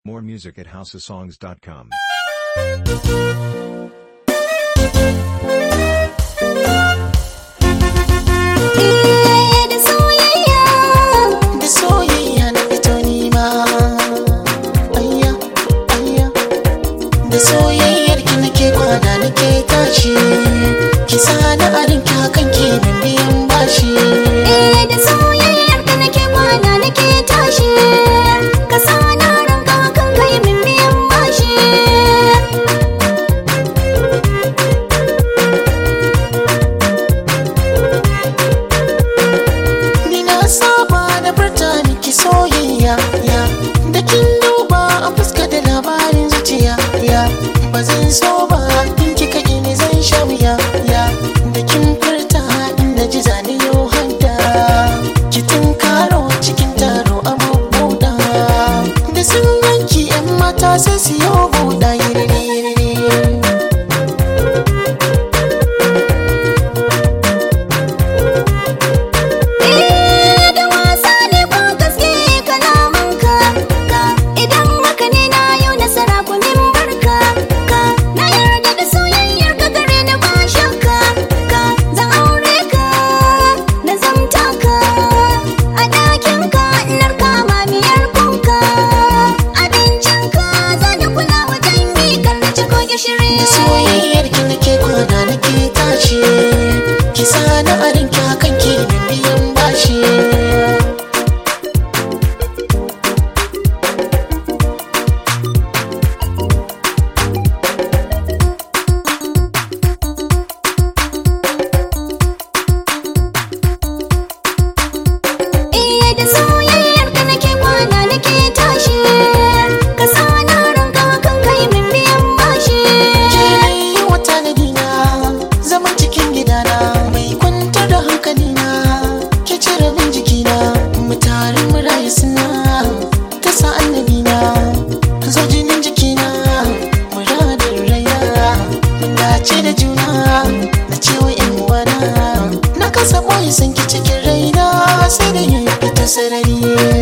More music at houseofsongs.com. Eh, da soyayya da soyayya na fito nima ayya ayya da soyayyar ki nake kwana nake tashi ki sani a rinki hakan ke min biyan bashi Eh, da soyayyar ka nake kwana nake tashi ka sa na ranka kan kai min biyan bashi ni na saba da furta miki soyayya ya da kin duba a fuska da labarin zuciya ya ba zan so ba in kika gini zan sha wuya ya da kin furta inda ji zane yau hanta ki karo cikin taro a buɗa da sun ganki yan mata sai su yi buɗa yiri Eh, da wasa ne ko gaske kalamanka ka idan haka ne na yau nasara ku min barka ka na yarda da soyayyar ka gare ni ba shakka ka zan aure ka na zamta ka a ɗakin ka nar kama miyar kunka abincin ka zan kula wajen mikar na ci ko gishiri da soyayyar ki nake kwana nake tashi ki sani a rinki hakan ke min biyan bashi Eh da soyayyar ka nake kwana nake tashi ka sa na ranka kan kai min biyan bashi ke yi wata na dina zaman cikin gidana mai kwantar da hankalina ke cire min jikina mu tare mu rayu suna ta sa annabina zo jinin jikina muradin raina mun dace da juna na cewa yan uwana na kasa boye san ki cikin raina sai da yin fita sarari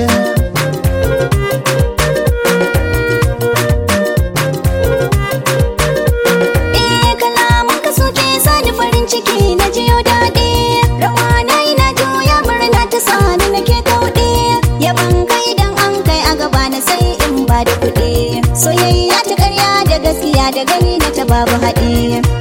Eh kalaman ka suke sani farin ciki na jiyo daɗi rawa na yi na juya murna ta sani nake kauɗe yaban kai dan an kai a gaba na sai in ba da kuɗi soyayya ta ƙarya da gaskiya da gani na ta babu haɗi